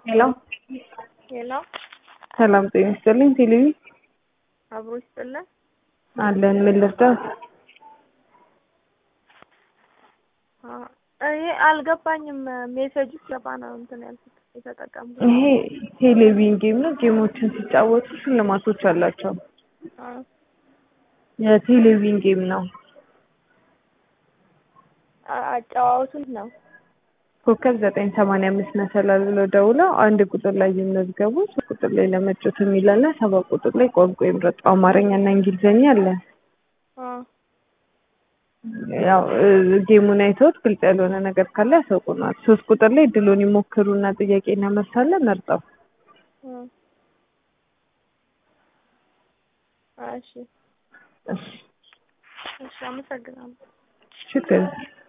ሄሎ ሄሎ ሰላም ጤና ይስጥልኝ። ቴሌቪ አብሮ ይስጥልን። አለን። ምን ልርዳት? ይሄ አልገባኝም። ሜሴጅ ገባ ነው እንትን ያልኩት የተጠቀምኩት። ይሄ ቴሌቪዥን ጌም ነው። ጌሞችን ሲጫወቱ ሽልማቶች አላቸው። አ፣ የቴሌቪዥን ጌም ነው። አ- አጨዋወቱን ነው። ኮከብ ዘጠኝ ሰማንያ አምስት መሰላል ብለው ደውለው አንድ ቁጥር ላይ ይመዝገቡ። ሶስት ቁጥር ላይ ለመጮት የሚላለ ሰባት ቁጥር ላይ ቋንቋ ይምረጡ። አማርኛ እና እንግሊዝኛ አለ። አ፣ ያው እ፣ ጌሙን አይተውት ግልጽ ያልሆነ ነገር ካለ ያሳውቁናል። ሶስት ቁጥር ላይ ድሎን ይሞክሩና ጥያቄና መልስ አለ መርጠው። አ፣ እሺ እሺ እሺ፣ አመሰግናለሁ። ችግር የለም።